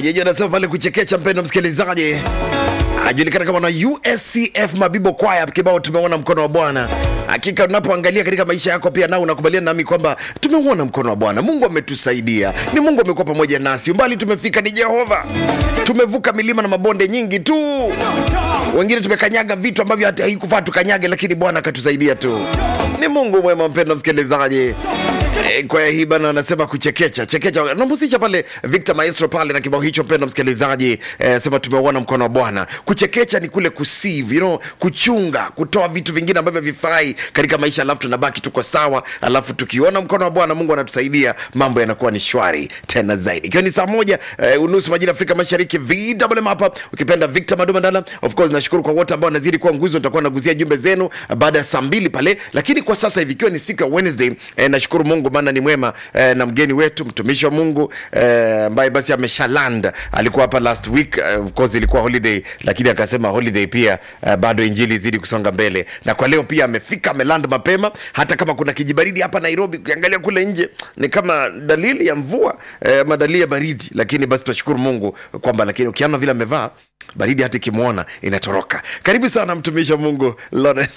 Wenyeji anasema pale kuchekecha, mpendo msikilizaji, ajulikana kama na USCF Mabibo Kwaya, kibao tumeona mkono wa Bwana. Hakika unapoangalia katika maisha yako pia nao unakubaliana nami kwamba tumeuona mkono wa Bwana. Mungu ametusaidia, ni Mungu amekuwa pamoja nasi, umbali tumefika ni Jehova. Tumevuka milima na mabonde nyingi tu, wengine tumekanyaga vitu ambavyo hata haikufaa tukanyage, lakini Bwana akatusaidia tu. Ni Mungu mwema, mpendo msikilizaji. Eh, Kwaya hii bana anasema kuchekecha chekecha, namhusisha pale Victor Maestro pale na kibao hicho. Mpendo msikilizaji, eh, sema tumeuona mkono wa Bwana. Kuchekecha ni kule kusieve, you know, kuchunga, kutoa vitu vingine ambavyo vifai katika maisha, alafu tunabaki tuko sawa, alafu tukiona mkono wa Bwana, Mungu anatusaidia, mambo yanakuwa ni shwari tena zaidi. Ikiwa ni saa moja eh, unusu majira Afrika Mashariki, VMM hapa, ukipenda Victor Madumandala. Of course nashukuru kwa wote ambao wanazidi kuwa nguzo, nitakuwa naguzia jumbe zenu baada ya saa mbili pale, lakini kwa sasa hivi ikiwa ni siku ya Wednesday eh, nashukuru Mungu maana ni mwema eh, na mgeni wetu mtumishi wa Mungu eh, ambaye basi ameshaland alikuwa hapa last week eh, of course ilikuwa holiday, lakini akasema holiday pia eh, bado injili izidi kusonga mbele, na kwa leo pia amefika ameland mapema, hata kama kuna kijibaridi hapa Nairobi, ukiangalia kule nje ni kama dalili ya mvua eh, ama dalili ya baridi, lakini basi tunashukuru Mungu kwamba, lakini ukiona vile amevaa baridi hata ikimwona inatoroka. Karibu sana mtumishi wa Mungu Lawrence.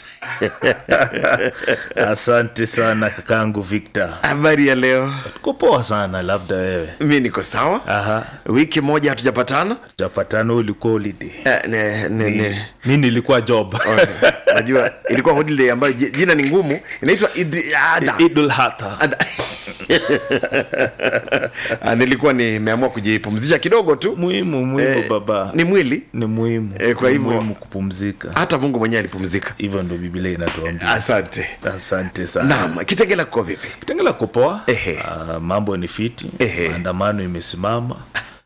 Asante sana kakangu Victor, Habari ya leo? tuko poa sana. Labda wewe Mi niko sawa. aha, Wiki moja hatujapatana. tutapatana. Ulikuwa holiday, Eh, ne, ne, ne. mi nilikuwa job Okay. Najua ilikuwa holiday ambayo ji- jina ni ngumu, inaitwa Idi- Ada. Idul Adha. Ada. Ah, nilikuwa nimeamua kujipumzisha kidogo tu. Muhimu muhimu Eh, baba, Ni mwili, ni muhimu Eh, kwa Ni hivyo- muhimu kupumzika, hata Mungu mwenyewe alipumzika. hivyo ndo Biblia inatuambia. Asante. Asante sana. Naam, Kitengela kuko vipi? Kitengela kupoa, Ehe. Ah, mambo ni fiti, Ehe. maandamano imesimama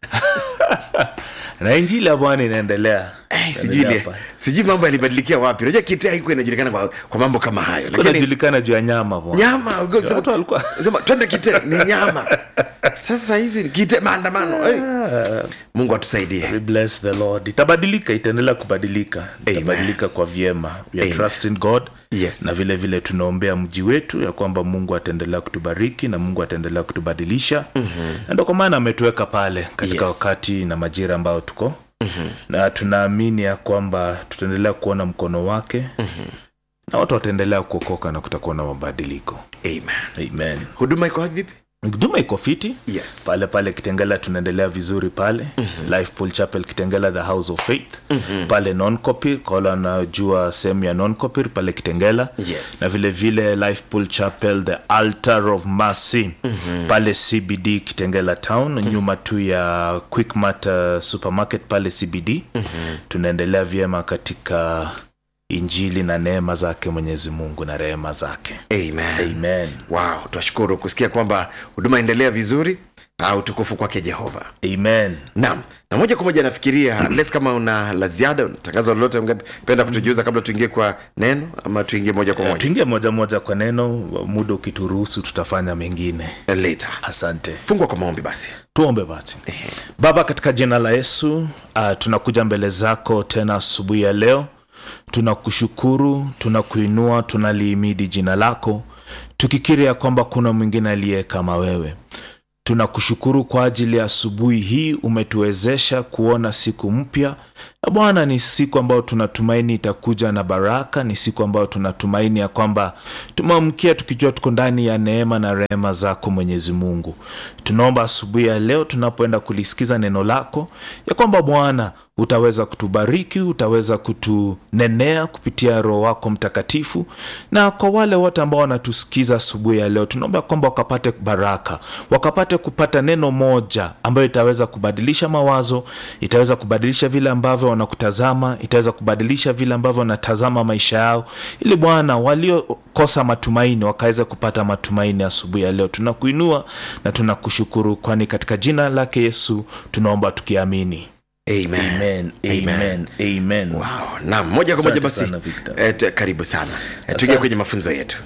na injili ya Bwana inaendelea. Eh, sijui Inaendelea ile- hapa. sijui mambo yalibadilikia wapi. Unajua Kitea haikuwa inajulikana kwa, kwa mambo kama hayo, lakini Kunajulikana juu ya nyama bwana. nyama ugo- Watu walikuwa sema twende Kite ni nyama. Sasa hizi ni Kite maandamano. Hey. Mungu atusaidie. We bless the Lord. Itabadilika, itaendelea kubadilika, itabadilika kwa vyema. We are Amen. trusting God Yes. na vile vile tunaombea mji wetu ya kwamba Mungu ataendelea kutubariki na Mungu ataendelea kutubadilisha mm-hmm. na ndio kwa maana ametuweka pale katika Yes. wakati na majira ambayo tuko mm-hmm. na tunaamini ya kwamba tutaendelea kuona mkono wake mm-hmm. na watu wataendelea kuokoka na kutakuwa na mabadiliko. Amen. Amen. Huduma iko vipi? Huduma iko fiti Yes. pale pale kitengela tunaendelea vizuri pale mm-hmm. life pool chapel kitengela the house of faith mm-hmm. pale noncopir kwa wale wanajua sehemu ya noncopir pale kitengela Yes. na vile vile life pool chapel the altar of mercy mm-hmm. pale cbd kitengela town mm-hmm. nyuma tu ya quickmart uh, supermarket pale cbd mm-hmm. tunaendelea vyema katika injili na neema zake mwenyezi mungu na rehema zake Amen. amen Wow, twashukuru kusikia kwamba huduma endelea vizuri. Ah, utukufu kwake Jehova. amen Naam, na moja kwa moja nafikiria les, kama una la ziada, una tangazo lolote ungependa kutujuza kabla tuingie kwa neno, ama tuingie moja kwa moja tuingie moja moja kwa neno muda ukituruhusu tutafanya mengine later. asante Fungwa kwa maombi basi. tuombe basi baba katika jina la yesu uh, tunakuja mbele zako tena asubuhi ya leo tunakushukuru tunakuinua tunaliimidi jina lako tukikiri ya kwamba kuna mwingine aliye kama wewe tunakushukuru kwa ajili ya asubuhi hii umetuwezesha kuona siku mpya na bwana ni siku ambayo tunatumaini itakuja na baraka ni siku ambayo tunatumaini ya kwamba tumeamkia tukijua tuko ndani ya neema na rehema zako mwenyezi mungu tunaomba asubuhi ya leo tunapoenda kulisikiza neno lako ya kwamba bwana utaweza kutubariki utaweza kutunenea kupitia roho wako mtakatifu na kwa wale wote ambao wanatusikiza asubuhi ya leo tunaomba kwamba wakapate baraka wakapate kupata neno moja ambayo itaweza kubadilisha mawazo itaweza kubadilisha vile ambavyo wanakutazama itaweza kubadilisha vile ambavyo wanatazama maisha yao ili bwana waliokosa matumaini wakaweza kupata matumaini asubuhi ya leo tunakuinua na tunakushukuru kwani katika jina lake yesu tunaomba tukiamini Amen. amen amen amen Wow. Naam, moja kwa moja Asante basi. sana, Victor. Eh, tu- karibu sana. Eh, tuingie kwenye mafunzo yetu.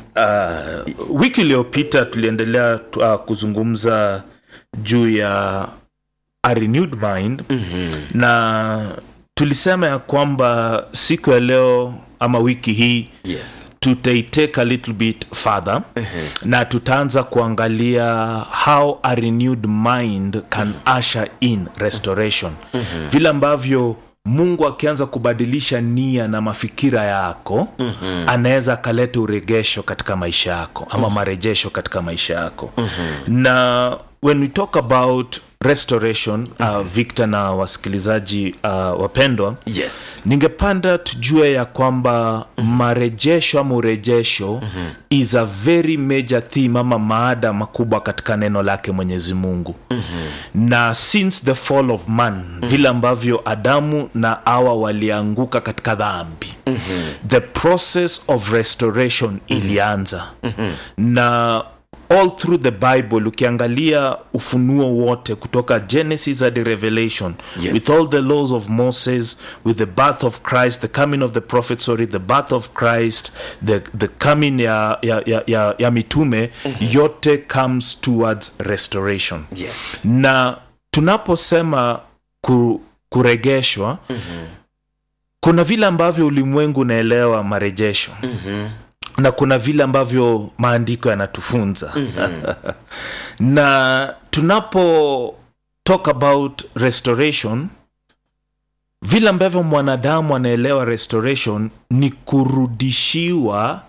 uh, wiki iliyopita tuliendelea uh, kuzungumza juu ya a renewed mind mm-hmm. na tulisema ya kwamba siku ya leo ama wiki hii Yes. tutaitake a little bit further na tutaanza kuangalia how a renewed mind can usher in restoration vile ambavyo mungu akianza kubadilisha nia na mafikira yako mm-hmm. anaweza akaleta uregesho katika maisha yako ama marejesho katika maisha yako mm-hmm. na when we talk about restoration uh, victor na wasikilizaji uh, wapendwa yes ningepanda tujue ya kwamba marejesho ama urejesho mm-hmm. is a very major theme ama maada makubwa katika neno lake mwenyezi mungu mm-hmm. na since the fall of man mm-hmm. vile ambavyo adamu na awa walianguka katika dhambi mm-hmm. the process of restoration mm-hmm. ilianza mm-hmm. na all through the bible ukiangalia ufunuo wote kutoka genesis hadi revelation Yes. with all the laws of moses with the birth of christ the coming of the prophet sorry the birth of christ the, the coming ya, ya, ya, ya, ya mitume yote comes towards restoration yes na tunaposema ku, kuregeshwa mm-hmm. kuna vile ambavyo ulimwengu unaelewa marejesho mm-hmm. na kuna vile ambavyo maandiko yanatufunza mm-hmm. na tunapo talk about restoration vile ambavyo mwanadamu anaelewa restoration ni kurudishiwa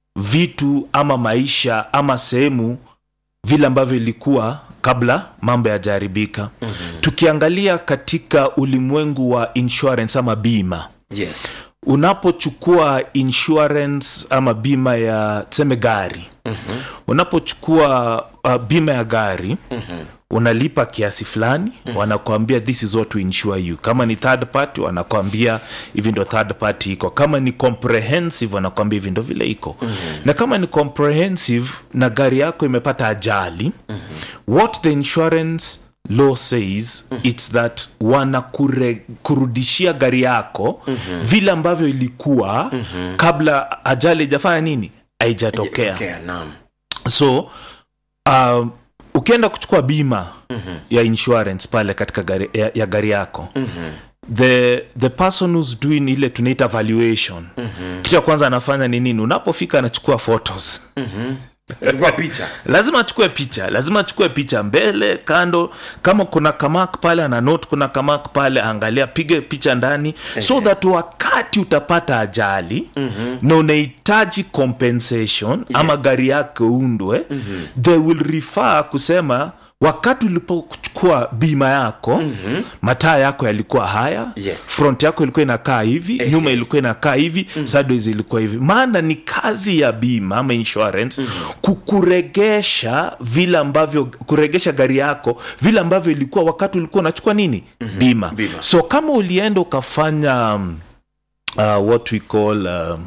vitu ama maisha ama sehemu vile ambavyo ilikuwa kabla mambo yajaharibika mm-hmm. tukiangalia katika ulimwengu wa insurance ama bima yes unapochukua insurance ama bima ya tuseme gari mm-hmm. unapochukua uh, bima ya gari mm-hmm unalipa kiasi fulani mm-hmm. wanakuambia this is what we insure you kama ni third party wanakuambia hivi ndo third party iko kama ni comprehensive wanakuambia hivi ndo vile iko mm-hmm. na kama ni comprehensive na gari yako imepata ajali mm-hmm. what the insurance law says mm-hmm. its that wanakurudishia gari yako mm-hmm. vile ambavyo ilikuwa mm-hmm. kabla ajali ijafanya nini haijatokea okay, naam so um, ukienda kuchukua bima mm-hmm. ya insurance pale katika gari, ya, ya gari yako mm-hmm. the the person who's doing ile tunaita valuation mm-hmm. kitu cha kwanza anafanya ni nini unapofika anachukua photos chukua picha lazima achukue picha lazima achukue picha mbele kando kama kuna kamak pale ana note kuna kamak pale angalia pige picha ndani so that wakati utapata ajali mm-hmm. na unahitaji compensation yes. ama gari yake undwe mm-hmm. they will refer kusema wakati ulipochukua bima yako mm-hmm. mataa yako yalikuwa haya Yes. front yako ilikuwa inakaa hivi Ehe. nyuma ilikuwa inakaa hivi mm. sideways ilikuwa hivi maana ni kazi ya bima ama insurance mm-hmm. kukuregesha vile ambavyo kuregesha gari yako vile ambavyo ilikuwa wakati ulikuwa unachukua nini mm-hmm. bima. Bima. so kama ulienda ukafanya um, uh, what we call um,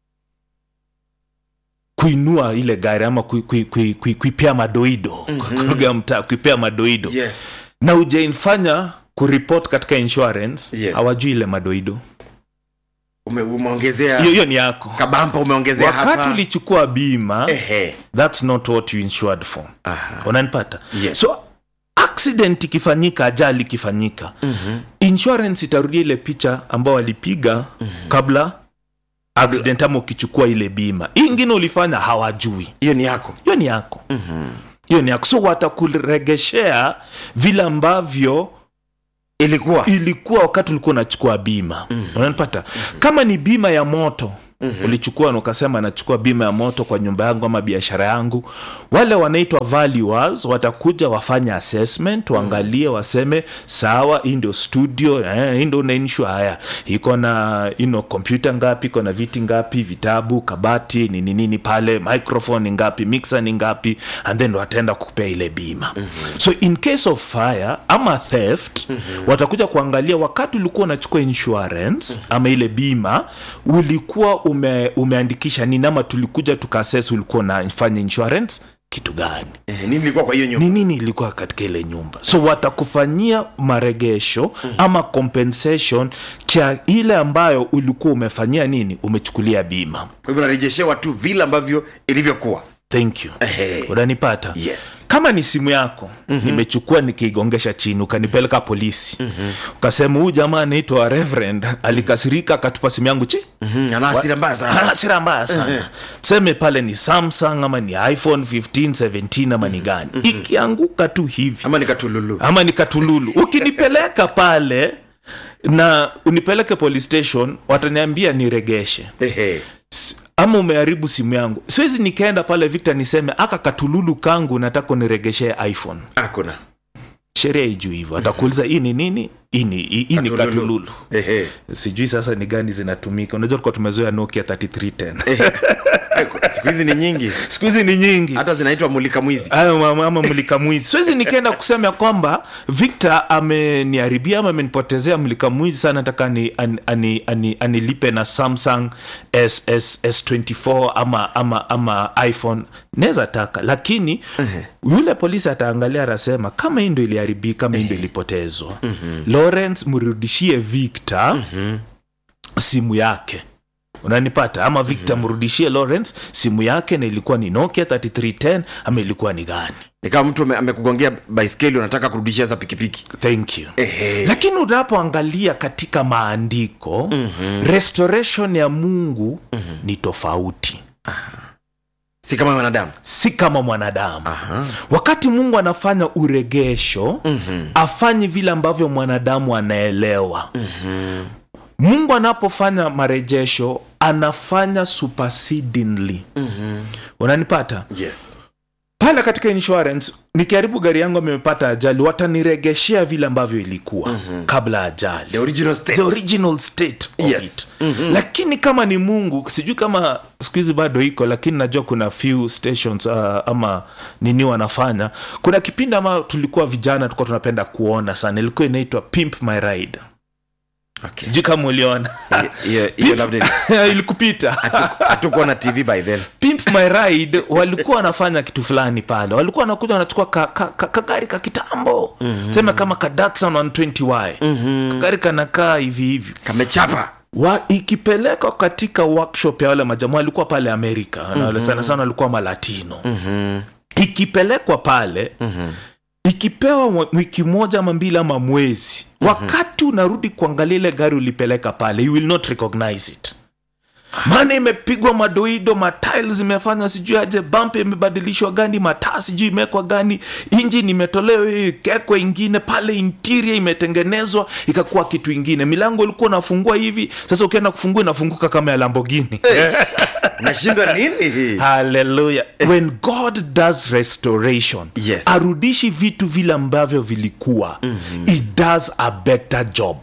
kuinua ile gari ama kui- kui- kui- kui- kuipea madoido mm-hmm. kwa lugha ya mtaa kuipea madoido yes na ujaifanya kuripot katika insurance Yes. hawajui ile madoido Ume, umeongezea hiyo hiyo ni yako kabampa umeongezea wakati hapa ulichukua bima ehe thats not what you insured for Aha. unanipata Yes. so accident ikifanyika ajali ikifanyika mm-hmm. insurance itarudia ile picha ambao walipiga mm-hmm. kabla accident ama ukichukua ile bima hii ingine ulifanya hawajui hiyo ni yako hiyo ni yako mm-hmm. hiyo ni yako so watakuregeshea vile ambavyo ilikuwa ilikuwa wakati ulikuwa unachukua bima mm-hmm. unanipata mm-hmm. kama ni bima ya moto mm-hmm. ulichukua na ukasema nachukua bima ya moto kwa nyumba yangu ama biashara yangu wale wanaitwa valuers watakuja wafanye assessment waangalie waseme sawa hii ndio studio eh, hii ndio unainsure haya iko na you know, kompyuta ngapi iko na viti ngapi vitabu kabati nini nini pale microphone ni ngapi mixer ni ngapi and then wataenda kupea ile bima mm-hmm. so in case of fire ama theft mm-hmm. watakuja kuangalia wakati ulikuwa unachukua insurance mm-hmm. ama ile bima ulikuwa ume, umeandikisha nini ama tulikuja tukases ulikuwa unafanya insurance kitu gani eh, nini ilikuwa kwa hiyo nyumba ni nini ilikuwa katika ile nyumba so watakufanyia maregesho mm. ama compensation kia ile ambayo ulikuwa umefanyia nini umechukulia bima kwa hivyo narejeshewa tu vile ambavyo ilivyokuwa thank you Ehe. unanipata yes kama ni simu yako mm-hmm. nimechukua nikiigongesha chini ukanipeleka polisi mm-hmm. ukasema huyu jamaa anaitwa reverend alikasirika akatupa simu yangu chi Mhm, ana hasira mbaya sana ana hasira mbaya sana tuseme pale ni samsung ama ni iphone 15 17 ama ni gani ikianguka tu hivi ama nikatululu ama ni katululu ukinipeleka pale na unipeleke police station wataniambia niregeshe Ehe. S- ama umeharibu simu yangu siwezi nikaenda pale victor niseme aka katululu kangu nataka uniregeshee iphone hakuna sheria ijuu hivyo atakuuliza hii ni nini hii ni hii hii ni katululu Ehe. sijui sasa ni gani zinatumika unajua tulikuwa tumezoea nokia 3310 siku hizi ni nyingi siku hizi ni nyingi hata zinaitwa mulika mwizi Ayo, ama ama mulika mwizi siwezi nikaenda kusema ya kwamba victor ameniharibia ama amenipotezea mulika mwizi sana nataka ni, an, ani, ani, anilipe na samsung S, S, s24 ama, ama, ama iphone naweza taka lakini yule polisi ataangalia atasema kama hii ndo iliharibika kama hii ndo ilipotezwa lawrence mrudishie victor simu yake unanipata ama victor mrudishie lawrence simu yake na ilikuwa ni nokia 3310 ama ilikuwa ni gani ni kama mtu ame- amekugongea baiskeli unataka kurudishia za pikipiki thank you Ehe. lakini unapoangalia katika maandiko mm-hmm. restoration ya mungu mm-hmm. ni tofauti si kama wanadamu si kama mwanadamu Aha. wakati mungu anafanya uregesho mm-hmm. afanyi vile ambavyo mwanadamu anaelewa mm-hmm. mungu anapofanya marejesho anafanya supersedingly mm-hmm. unanipata yes pale katika insurance nikiharibu gari yangu amepata ajali wataniregeshea vile ambavyo ilikuwa mm-hmm. kabla ajali the original state the original state of Yes. it mm-hmm. lakini kama ni mungu sijui kama siku hizi bado iko lakini najua kuna few stations uh, ama nini wanafanya kuna kipindi ama tulikuwa vijana tulikuwa tunapenda kuona sana ilikuwa inaitwa pimp my ride okay. sijui kama uliona hiyo hiyo labda ni- ilikupita hatukuwa na tv by then pimp my ride walikuwa wanafanya kitu fulani pale walikuwa wanakuja wanachukua kagari ka, ka, kagari ka kitambo mm-hmm. sema kama ka Datsun 120y mm-hmm. kagari kanakaa hivi hivi kamechapa wa ikipelekwa katika workshop ya wale majamaa walikuwa pale amerika mm-hmm. sana sana walikuwa malatino Mhm. ikipelekwa pale mm-hmm. ikipewa mwa- wiki moja ama mbili ama mwezi mm-hmm. wakati unarudi kuangalia ile gari ulipeleka pale you will not recognize it maana imepigwa madoido matiles zimefanya sijui aje bump imebadilishwa gani mataa sijui imewekwa gani injini imetolewa hiyo ikekwa ingine pale interior imetengenezwa ikakuwa kitu ingine milango ulikuwa unafungua hivi sasa ukienda kufungua inafunguka kama ya lambogini nashindwa nini hii haleluya when god does restoration Yes. arudishi vitu vile ambavyo vilikuwa mm-hmm. it does a better job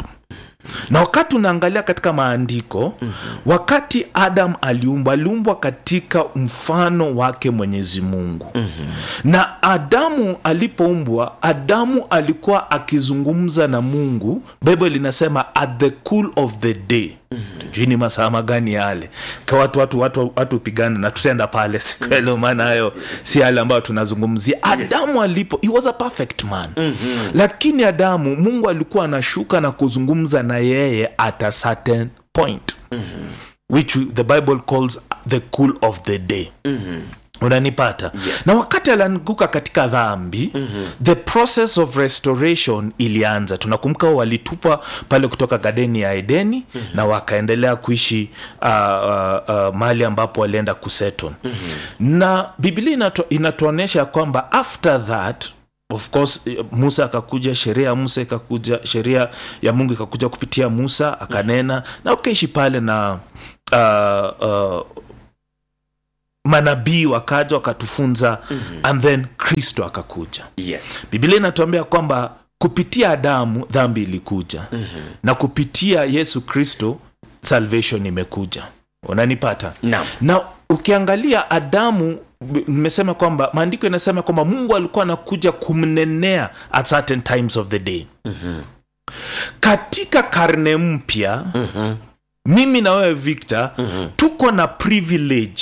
na wakati unaangalia katika maandiko mm-hmm. wakati adam aliumbwa aliumbwa katika mfano wake mwenyezi mungu mm-hmm. na adamu alipoumbwa adamu alikuwa akizungumza na mungu bible linasema at the cool of the day tujui ni masaa magani yale ka watu watu watu watu upigane na tutaenda pale siku ya leo maana hayo si yale ambayo tunazungumzia adamu alipo he was a perfect man mm-hmm. lakini adamu mungu alikuwa anashuka na kuzungumza na yeye at a certain point mm-hmm. which the bible calls the cool of the day mm-hmm unanipata Yes. na wakati alianguka katika dhambi mm-hmm. the process of restoration ilianza tunakumbuka walitupa pale kutoka gadeni ya edeni mm-hmm. na wakaendelea kuishi uh, uh, uh, mahali ambapo walienda kuseton mm-hmm. na biblia inato, inatuonyesha kwamba after that of course eh, musa akakuja sheria ya musa ikakuja sheria ya mungu ikakuja kupitia musa akanena na ukaishi pale na uh, uh, manabii wakaja wakatufunza mm-hmm. and then kristo akakuja yes biblia inatuambia kwamba kupitia adamu dhambi ilikuja mm-hmm. na kupitia yesu kristo salvation imekuja unanipata Naam. na ukiangalia adamu b- nimesema kwamba maandiko inasema kwamba mungu alikuwa anakuja kumnenea at certain times of the day mm-hmm. katika karne mpya mm-hmm. mimi na wewe victor mm-hmm. tuko na privilege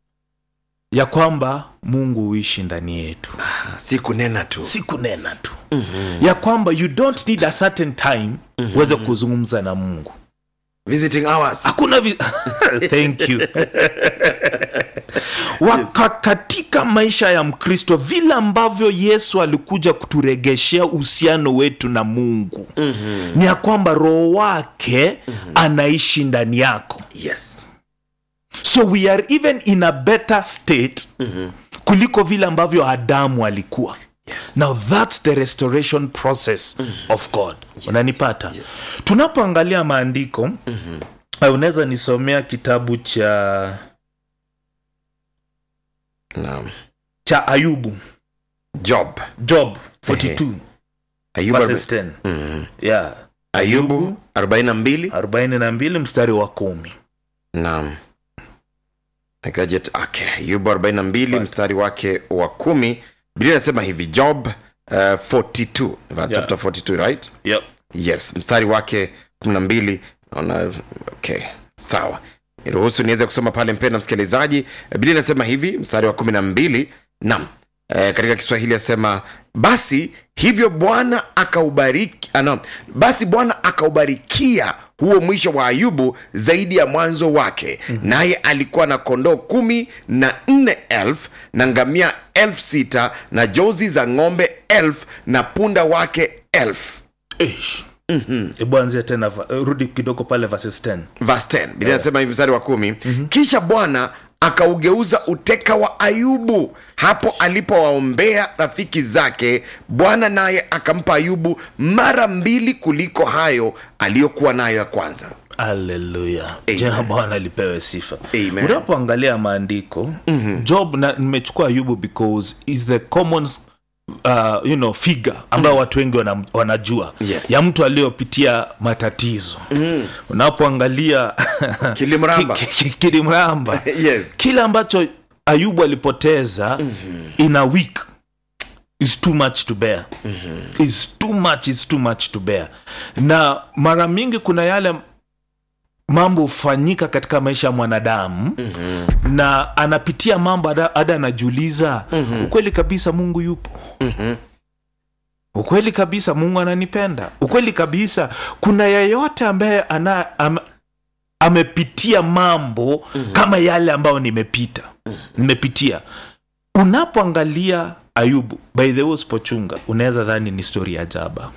ya kwamba mungu huishi ndani yetu si kunena tu si kunena tu mm-hmm. ya kwamba you don't need a certain time mm-hmm. uweze kuzungumza na mungu visiting hours hakuna vi... thank you Waka katika maisha ya mkristo vile ambavyo yesu alikuja kuturegeshea uhusiano wetu na mungu mm-hmm. ni ya kwamba roho wake mm-hmm. anaishi ndani yako yes so we are even in a better state mm-hmm. kuliko vile ambavyo adamu alikuwa yes now thats the restoration process mm-hmm. of god unanipata Yes. tunapoangalia maandiko mm-hmm. unaweza nisomea kitabu cha naam cha ayubu job job 42 ayubu, verses 10 mm. yeah ayubu 42 42 mstari wa kumi naam Nikajet, okay. ayubu 42 mstari wake wa kumi biblia inasema hivi job uh, 42 chapter 42 right yep. yes mstari wake 12 naona okay sawa niruhusu niweze kusoma pale mpenda msikilizaji biblia inasema hivi mstari wa 12 nam e, katika kiswahili asema basi hivyo bwana akaubariki ana, basi bwana akaubarikia huo mwisho wa ayubu zaidi ya mwanzo wake mm-hmm. naye alikuwa na kondoo kumi na nne elfu na ngamia elfu sita na jozi za ng'ombe elfu na punda wake elfu Eish. hebu anzia tena va- rudi kidogo pale verses 10 verse 10 biblia inasema hivi mstari wa kumi kisha bwana akaugeuza uteka wa ayubu hapo alipowaombea rafiki zake bwana naye akampa ayubu mara mbili kuliko hayo aliyokuwa nayo ya kwanza aleluya Amen. jina bwana lipewe sifa Amen. unapoangalia maandiko mm-hmm. job na nimechukua ayubu because is the common uh, you know, figure ambayo mm. watu wengi wana, wanajua Yes. ya mtu aliyopitia matatizo mm. unapoangalia Kilimramba. ki- ki- ki- kilimramba yes kile ambacho ayubu alipoteza mm-hmm. in a week is too much to bear mm-hmm. is too much is too much to bear na mara mingi kuna yale mambo hufanyika katika maisha ya mwanadamu mm-hmm. na anapitia mambo hada hada anajiuliza mm-hmm. ukweli kabisa mungu yupo Mhm. ukweli kabisa mungu ananipenda ukweli kabisa kuna yeyote ambaye ana am, amepitia mambo mm-hmm. kama yale ambayo nimepita nimepitia unapoangalia ayubu by the way usipochunga unaweza dhani ni stori ya jaba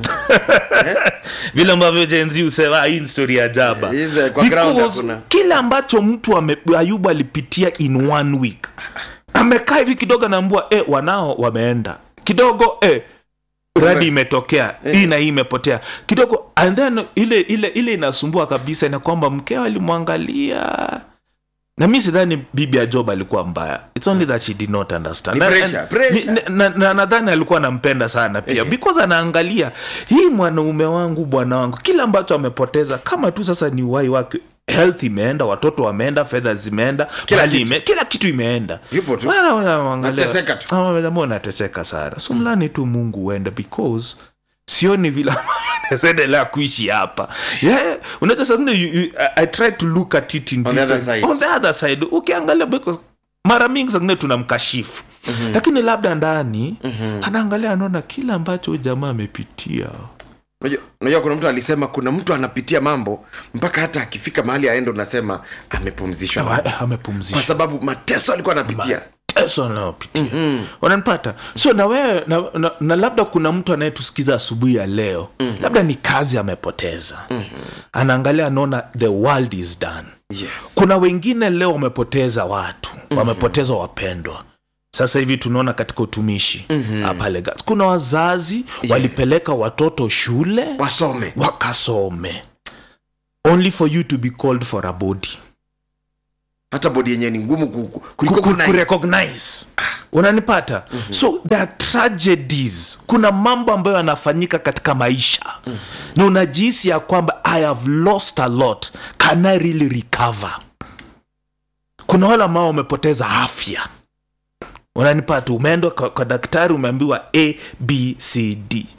vile ambavyo jenzi husema "Ah, hii ni stori ya jaba Hizi kwa ground Because hakuna. kile ambacho mtu ame, ayubu alipitia in one week amekaa hivi kidogo anaambua e, wanao wameenda kidogo e, radi imetokea hii na hii imepotea kidogo and then ile ile ile inasumbua kabisa ina kwamba mkeo alimwangalia na mi sidhani bibi ya job alikuwa mbaya its only that she did not understand Ni Na- pressure, na- pressure. ni- na- na- nadhani alikuwa anampenda sana pia because anaangalia hii mwanaume wangu bwana wangu kila ambacho amepoteza kama tu sasa ni uhai wake health imeenda watoto wameenda fedha zimeenda Kila mali kitu. ime, kila kitu imeenda Yupo tu. Wana- wana- wanaangalia, Nateseka tu. "Ah, wamejambua unateseka sana so mlani tu mungu uende because sioni vile naendelea kuishi hapa yeah, unajua saa zingine you- you- I, I try to look at it in On the other different- side. on the other side ukiangalia because mara mingi zingine tunamkashifu mm-hmm. lakini labda ndani mm-hmm. anaangalia anaona kile ambacho huyu jamaa amepitia unajua unajua kuna mtu alisema kuna mtu anapitia mambo mpaka hata akifika mahali aende unasema amepumzishwa Ah, kwa amepumzisha sababu mateso alikuwa anapitia mateso anayopitia mm-hmm. wananipata so na wewe na, na, na labda kuna mtu anayetusikiza asubuhi ya leo mm-hmm. labda ni kazi amepoteza mm-hmm. anaangalia anaona the world is done yes kuna wengine leo wamepoteza watu mm-hmm. wamepoteza wapendwa sasa hivi tunaona katika utumishi mm-hmm. pale Gas. kuna wazazi yes. walipeleka watoto shule wasome wakasome only for you to be called for a body hata bodi yenyewe ni ngumu ku- ku- Ku- kuliko ku- kuna kurecognize unanipata mm-hmm. so there are tragedies kuna mambo ambayo yanafanyika katika maisha mm-hmm. na unajihisi ya kwamba i have lost a lot can i really recover kuna wale ambao wamepoteza afya unanipata umeenda kwa, kwa daktari umeambiwa a b c d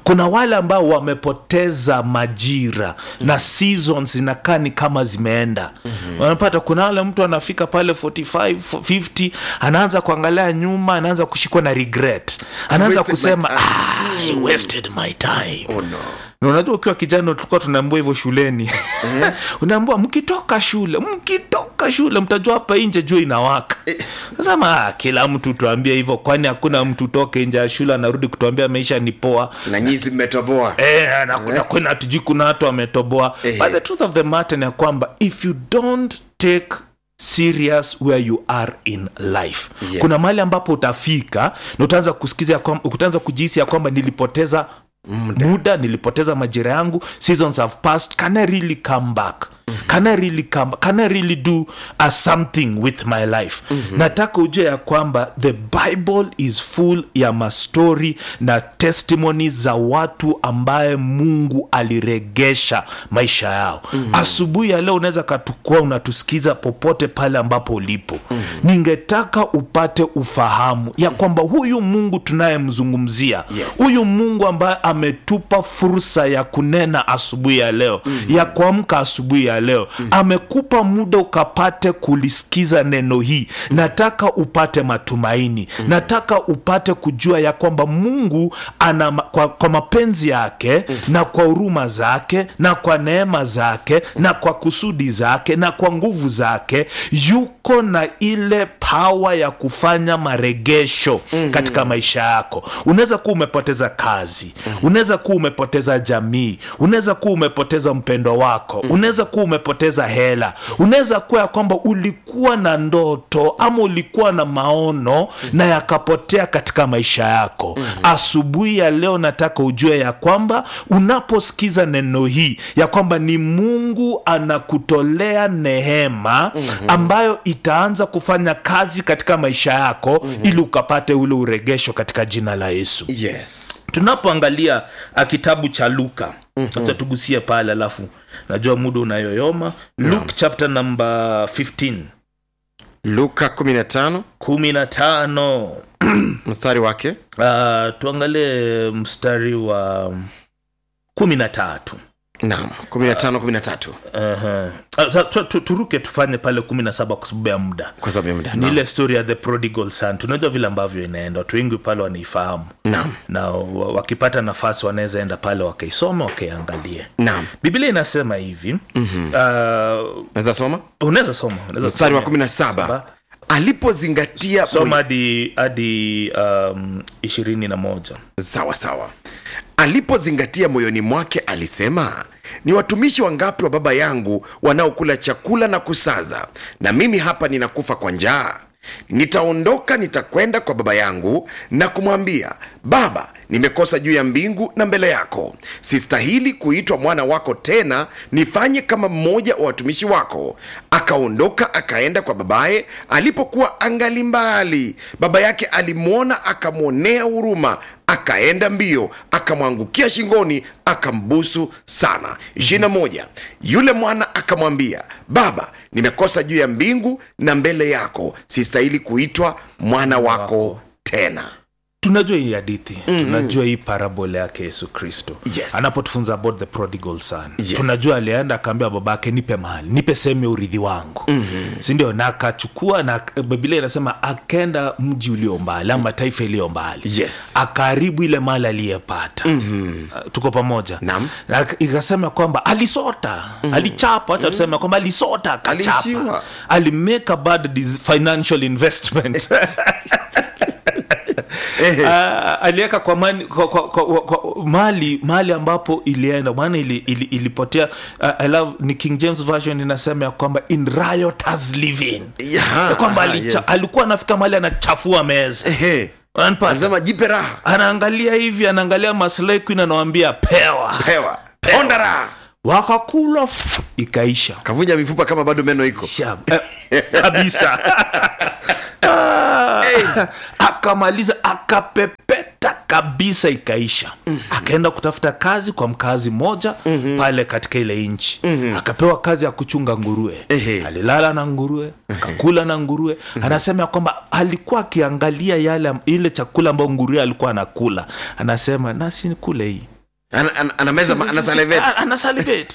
kuna wale ambao wamepoteza majira na seasons zinakaa ni kama zimeenda unapata kuna wale mtu anafika pale 45 50 anaanza kuangalia nyuma anaanza kushikwa na regret anaanza wasted my kusema time." ah, I wasted my time Oh, no. na unajua ukiwa kijana tulikuwa tunaambua hivyo shuleni unaambua mkitoka shule mkitoka shule mtajua hapa nje jua inawaka nasema ah, kila mtu tuambie hivyo kwani hakuna mtu toke nje ya shule anarudi kutuambia maisha ni poa na nyizi mmetoboa Eh, na kuna kuna hatujui kuna watu wametoboa Eh. but the truth of the matter ni ya kwamba if you don't take serious where you are in life Yes. kuna mahali ambapo utafika na utaanza kusikiza ya kwamba utaanza kujihisi ya kwamba nilipoteza muda. muda nilipoteza majira yangu seasons have passed can i really come back can i really come back? can i really do a something with my life nataka ujue ya kwamba the bible is full ya mastori na testimonies za watu ambaye mungu aliregesha maisha yao asubuhi ya leo unaweza katukua unatusikiza popote pale ambapo ulipo ningetaka upate ufahamu ya kwamba huyu mungu tunayemzungumzia Yes. huyu mungu ambaye ametupa fursa ya kunena asubuhi ya leo ya kuamka asubuhi ya leo amekupa muda ukapate kulisikiza neno hii nataka upate matumaini nataka upate kujua ya kwamba mungu ana ma- kwa, kwa mapenzi yake na kwa huruma zake na kwa neema zake na kwa kusudi zake na kwa nguvu zake yuko na ile pawa ya kufanya maregesho katika maisha yako unaweza kuwa umepoteza kazi unaweza kuwa umepoteza jamii unaweza kuwa umepoteza mpendo wako unaweza kuwa umepoteza hela unaweza kuwa ya kwamba ulikuwa na ndoto ama ulikuwa na maono na yakapotea katika maisha yako asubuhi ya leo nataka ujue ya kwamba unaposikiza neno hii ya kwamba ni mungu anakutolea nehema ambayo itaanza kufanya kazi katika maisha yako ili ukapate ule uregesho katika jina la yesu yes tunapoangalia uh, kitabu cha luka mm-hmm. tugusie pale alafu najua muda unayoyoma luke chapter number 15 luka 15 kumi na tano mstari wake uh, tuangalie mstari wa kumi na tatu naam 15 13 uh-huh. uh, tu- tu- tu- turuke tufanye pale kumi na saba kwa sababu ya muda kwa sababu ya muda ni naam. ile story ya the prodigal son tunajua vile ambavyo inaenda watu wengi pale wanaifahamu naam na wa- wakipata nafasi wanaweza enda pale wakaisoma wakaiangalie naam biblia inasema hivi mm-hmm. uh, naweza soma unaweza soma unaweza mstari wa kusomea. 17 Saba. alipozingatia soma hadi hadi um, ishirini na moja sawa sawa alipozingatia moyoni mwake alisema ni watumishi wangapi wa baba yangu wanaokula chakula na kusaza na mimi hapa ninakufa kwa njaa nitaondoka nitakwenda kwa baba yangu na kumwambia baba nimekosa juu ya mbingu na mbele yako sistahili kuitwa mwana wako tena nifanye kama mmoja wa watumishi wako akaondoka akaenda kwa babaye alipokuwa angali mbali baba yake alimwona akamwonea huruma akaenda mbio akamwangukia shingoni akambusu sana 21 yule mwana akamwambia baba nimekosa juu ya mbingu na mbele yako sistahili kuitwa mwana wako tena tunajua hii hadithi mm-hmm. tunajua hii parabole yake yesu kristo Yes. anapotufunza about the prodigal son Yes. tunajua alienda akaambia babake nipe mali nipe sehemu ya urithi wangu mm-hmm. sindio na akachukua na biblia inasema akenda mji ulio mbali ama taifa iliyo mbali Yes. akaharibu ile mali aliyepata mm-hmm. tuko pamoja Naam. Na ak- ikasema kwamba alisota mm-hmm. alichapa hacha tuseme kwamba alisota akachapa Aliishiwa. alimake a bad dis- financial investment Ah, aliweka kwa, mani- kwa, kwa, kwa, kwa mali mali ambapo ilienda maana ili, ili, ilipotea uh, I love, ni king james version inasema ya kwamba in rioters living Yeah, ya kwamba ah, alicha, yes. alikuwa anafika mali anachafua meza Ehe. Unanipata? anasema jipe raha anaangalia hivi anaangalia maslahi queen anawambia pewa pewa Pewa. ponda raha wakakula ikaisha kavunja mifupa kama bado meno iko Shab- eh, kabisa Ah, akamaliza akapepeta kabisa ikaisha akaenda kutafuta kazi kwa mkazi mmoja pale katika ile nchi akapewa kazi ya kuchunga nguruwe Ehe. alilala na nguruwe akakula na nguruwe anasema ya kwamba alikuwa akiangalia yale ile chakula ambayo nguruwe alikuwa anakula anasema nasi kule hii Ana- ana- anameza ma- anasalivate. Ah, anasalivate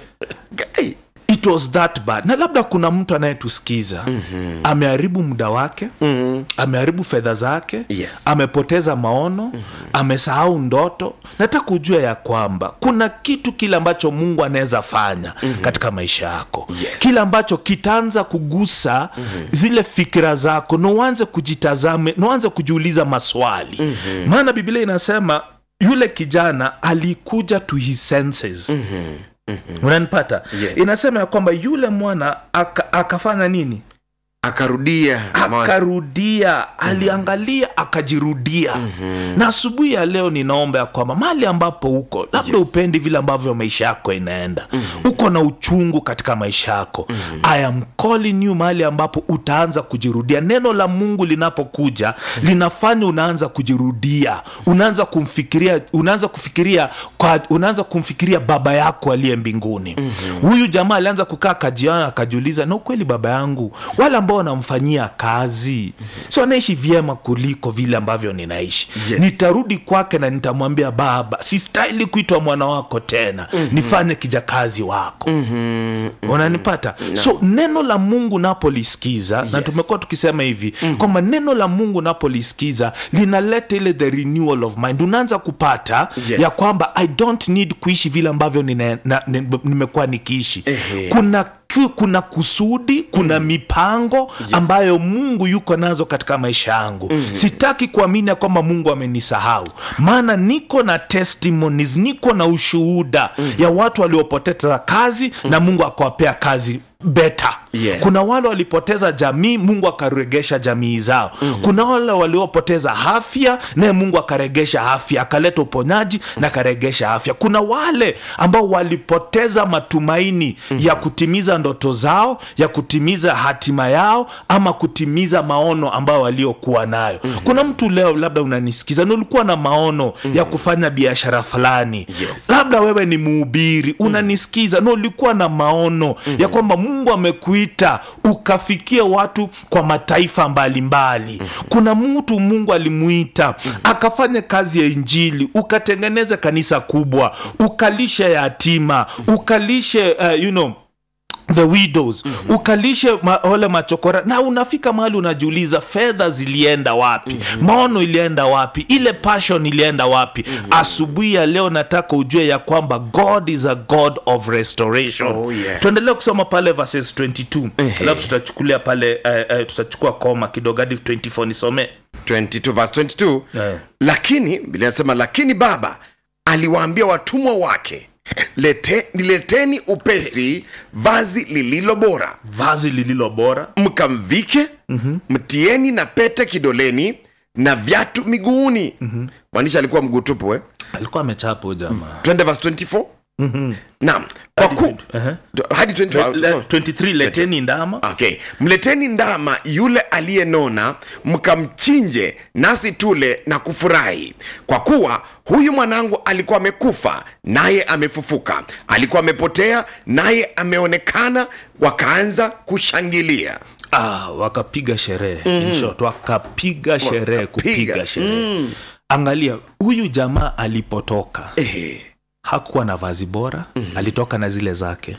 Guy. it was that bad na labda kuna mtu anayetusikiza mm-hmm. ameharibu muda wake mm-hmm. ameharibu fedha zake Yes. amepoteza maono mm-hmm. amesahau ndoto nataka ujue ya kwamba kuna kitu kile ambacho mungu anaweza fanya mm-hmm. katika maisha yako Yes. kile ambacho kitaanza kugusa mm-hmm. zile fikira zako na uanze kujitazame na uanze kujiuliza maswali mm-hmm. maana biblia inasema yule kijana alikuja to his senses mm-hmm unanipata Yes. inasema ya kwamba yule mwana aka, akafanya nini akarudia mawazo. akarudia aliangalia akajirudia mm-hmm. na asubuhi ya leo ninaomba ya kwamba mali ambapo uko labda Yes. upendi vile ambavyo maisha yako inaenda mm-hmm. uko na uchungu katika maisha yako mm-hmm. i am calling you mahali ambapo utaanza kujirudia neno la mungu linapokuja mm-hmm. linafanya unaanza kujirudia unaanza kumfikiria unaanza kufikiria kwa, unaanza kumfikiria baba yako aliye mbinguni mm-hmm. huyu jamaa alianza kukaa akajiana akajiuliza na ukweli baba yangu wale ambao wanamfanyia kazi si wanaishi vyema kuliko vile ambavyo ninaishi Yes. nitarudi kwake na nitamwambia baba sistahili kuitwa mwana wako tena mm-hmm. nifanye kijakazi wako mm-hmm. unanipata no. so neno la mungu napolisikiza yes. na Yes. tumekuwa tukisema hivi mm-hmm. kwamba neno la mungu napolisikiza linaleta ile the renewal of mind unaanza kupata Yes. ya kwamba i don't need kuishi vile ambavyo nine- na- ni- nimekuwa nikiishi Ehe. kuna ku- kuna kusudi kuna mm. mipango yes. ambayo mungu yuko nazo katika maisha yangu mm. sitaki kuamini ya kwamba mungu amenisahau maana niko na testimonies niko na ushuhuda mm. ya watu waliopoteza kazi mm. na mungu akawapea kazi beta Yes. kuna wale walipoteza jamii mungu akaregesha jamii zao mm-hmm. kuna wale waliopoteza afya naye mungu akaregesha afya akaleta uponyaji na akaregesha afya kuna wale ambao walipoteza matumaini mm-hmm. ya kutimiza ndoto zao ya kutimiza hatima yao ama kutimiza maono ambayo waliokuwa nayo mm-hmm. kuna mtu leo labda unanisikiza na ulikuwa na maono mm-hmm. ya kufanya biashara fulani Yes. labda wewe ni mhubiri unanisikiza na ulikuwa na maono mm-hmm. ya kwamba mungu amekuita ukafikie watu kwa mataifa mbalimbali mm-hmm. kuna mtu mungu alimuita mm-hmm. akafanya kazi ya injili ukatengeneza kanisa kubwa ukalishe yatima ukalishe uh, you know the widows mm-hmm. ukalishe ma, wale machokora na unafika mahali unajiuliza fedha zilienda wapi mm-hmm. maono ilienda wapi ile passion ilienda wapi mm-hmm. asubuhi ya leo nataka ujue ya kwamba god is a god of restoration Oh, yes. tuendelee kusoma pale verses 22 alafu tutachukulia pale uh, uh, tutachukua koma kidogo hadi 24 nisomee 22 verse 22 Eh. lakini biblia inasema lakini baba aliwaambia watumwa wake Lete, nileteni upesi vazi lililo bora vazi lililo bora mkamvike mm-hmm. mtieni na pete kidoleni na viatu miguuni mm-hmm. mwandishi alikuwa mguu tupu eh? alikuwa amechapa huyu jamaa twende verse 24 mm-hmm. naam kwa ku Ehe. hadi 24 Le- 23 leteni ndama okay mleteni ndama yule aliyenona mkamchinje nasi tule na kufurahi kwa kuwa huyu mwanangu alikuwa amekufa naye amefufuka alikuwa amepotea naye ameonekana wakaanza kushangilia ah, wakapiga sherehe mm. short wakapiga sherehe kupiga sherehe mm. angalia huyu jamaa alipotoka Ehe, hakuwa na vazi bora mm. alitoka na zile zake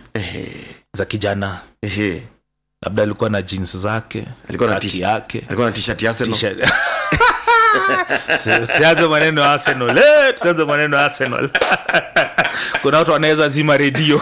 za kijana ehe. labda alikuwa na jeans zake Alikuwa na kaki t-shirt. yake alikuwa na t-shirt ya Arsenal. T-shirt. Si- sianze maneno ya arsenal Eh, tusianze maneno ya arsenal kuna watu wanaweza zima redio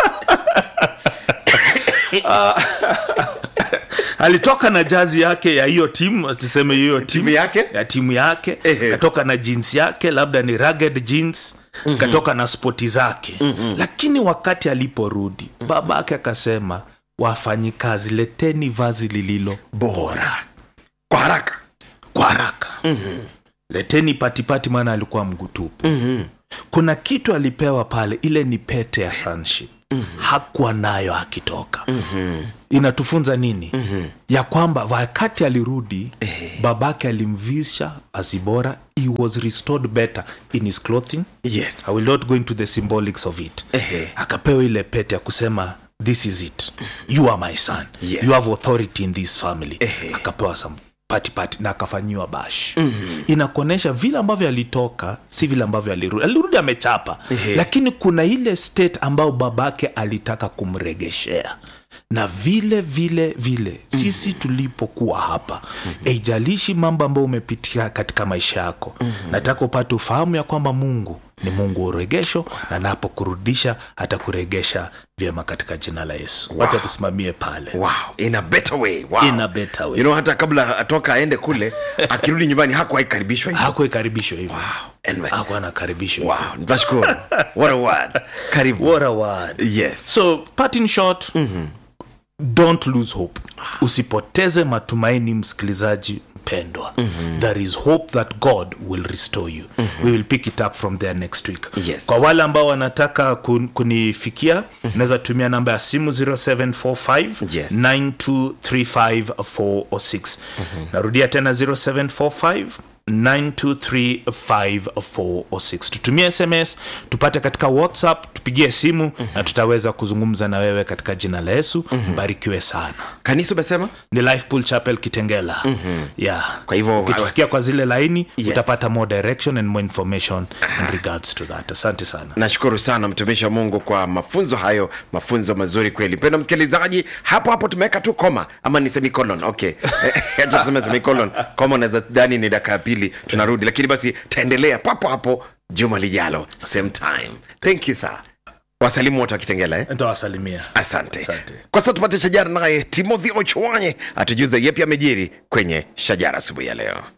Ah, alitoka na jazi yake ya hiyo timu tuseme hiyo timu timu yake ya timu yake Ehe. katoka na jeans yake labda ni rugged jeans mm-hmm. katoka na spoti zake mm-hmm. lakini wakati aliporudi baba yake akasema wafanyikazi leteni vazi lililo bora kwa haraka kwa haraka mm-hmm. leteni patipati maana alikuwa mgutupu mm-hmm. kuna kitu alipewa pale ile ni pete ya sonship mm-hmm. hakuwa nayo akitoka mm-hmm. inatufunza nini mm-hmm. ya kwamba wakati alirudi babake alimvisha vazi bora he was restored better in his clothing yes i will not go into the symbolics of it Ehe. akapewa ile pete ya kusema this is it you are my son Yes. you have authority in this family Ehe. akapewa some patipati na akafanyiwa bash mm-hmm. inakuonyesha vile ambavyo alitoka si vile ambavyo alirudi alirudi amechapa Ehe. lakini kuna ile state ambayo babake alitaka kumregeshea na vile vile vile sisi tulipokuwa hapa haijalishi mambo ambayo umepitia katika maisha yako nataka upate ufahamu ya kwamba mungu ni mungu wa uregesho na napokurudisha atakuregesha vyema katika jina la yesu wacha tusimamie pale wow in a better way wow. In a better way. you know hata kabla atoka aende kule akirudi nyumbani hakuwahi karibishwa hivyo hakuikaribishwa hivyo Anyway, hakuwa anakaribishwa hivyo. wow nashukuru what a word karibu what a word yes so part in short don't lose hope usipoteze matumaini msikilizaji mpendwa there is hope that god will restore you we will pick it up from there next week Yes. kwa wale ambao wanataka kun, kunifikia unaweza tumia namba ya simu 0745 Yes. 9235406 narudia tena 0745 9235406 tutumie sms tupate katika whatsapp tupigie simu na tutaweza kuzungumza na wewe katika jina la yesu mbarikiwe sana kanisa umesema ni lifepool chapel kitengela yeah. Kwa hivyo- ukitufikia kwa zile laini Yes. utapata more direction and more information in regards to that asante sana nashukuru sana mtumishi wa mungu kwa mafunzo hayo mafunzo mazuri kweli mpendo msikilizaji hapo hapo tumeweka tu koma ama ni semicolon okay acha tuseme semicolon koma unaweza dani ni dakika ya pili tunarudi lakini basi taendelea papo hapo juma lijalo same time thank you sir wasalimu wote wakitengela eh? ntawasalimia asante. Asante. kwa sasa tupate shajara naye timothy ochwanye atujuze yepi amejiri kwenye shajara asubuhi ya leo